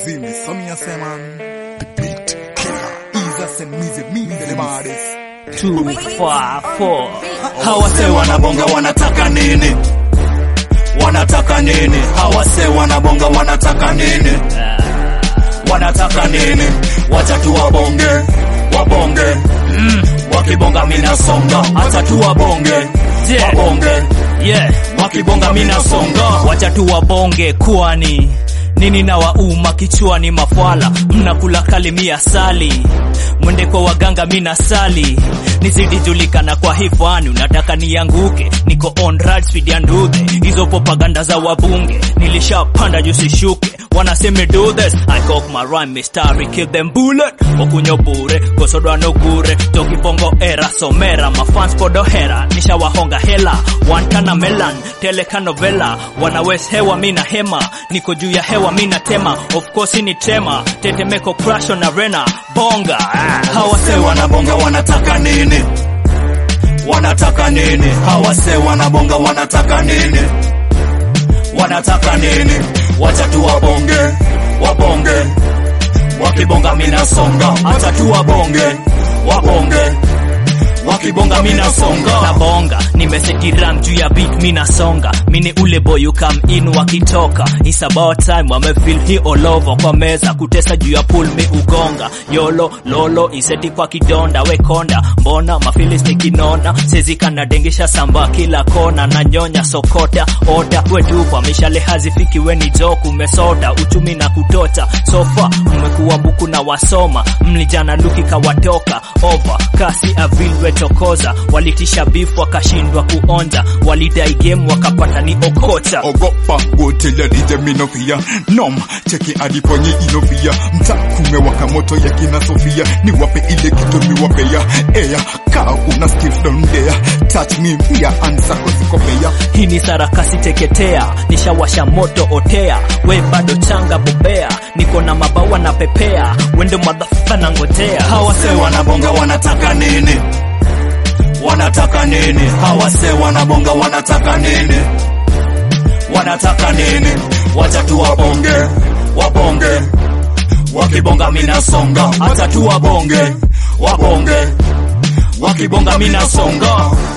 See me, so me a say man, the beat killer. Easy send me the me the baddest. Two, five, four. Hawase wanabonga wanataka nini? Wanataka nini? Hawase wanabonga wanataka nini? Wanataka nini? Wacha tu wabonge, wabonge. Mm. Wakibonga mina songa, acha tu wabonge, Yeah. wabonge. Yeah. Wakibonga mina songa. Wacha tu wabonge kwani nini na wauma kichwani mafwala mnakula kalimia sali mwende kwa waganga mina sali nizidi julikana kwa hifani unataka nianguke niko on ride speed ya ndudhe hizo propaganda za wabunge nilishapanda juu sishuke wanaseme do this I cock my rhyme mistari kill them bullet okunyo bure kosodwa no gure tokipongo era somera mafans podohera nishawahonga hela wantana melan telekanovela wanawes hewa mina hema niko juu ya hewa mina tema of course ni tema tetemeko crash on arena bonga ah. Hawase wanabonga wanataka nini? Wanataka nini? Hawase wanabonga wanataka nini? Wanataka nini? Wacha tu wabonge, wabonge. Wakibonga mina songa, acha tu wabonge, wabonge. Wakibonga mina songa. na bonga nimesetiram juu ya beat mina songa mini ule boy you come in wakitoka It's about time wamefeel hi all over kwa meza kutesa juu ya pool mi ugonga yolo lolo iseti kwa kidonda we konda mbona mafilis nikinona sezikanadengesha samba kila kona na nyonya sokota oda wetupa mishale hazifiki weni joku umesota uchumi na kutota sofa umekuwa buku na wasoma mlijana luki kawatoka over kasi avil wetokoza walitisha beef wakashindwa kuonja walidai game wakapata ni okota Ogopa, go tell your DJ me no fear. Nom, cheki adiponye inofia. Mta kumewaka moto ya kina Sofia. Ni wape ile kitu mi wape ya. Eya, kaa una skills down there. Touch me, pia ansa kosikopea. hii ni sarakasi teketea nishawasha moto otea we bado changa bobea niko na mabawa na pepea wendo madhafa na ngotea Hawase wanabonga wanataka nini? Wanataka nini? Hawase wanabonga wanataka nini? Wanataka nini? Wacha tu wabonge, wabonge. Wakibonga mina songa, acha tu wabonge, wabonge. Wakibonga mina songa.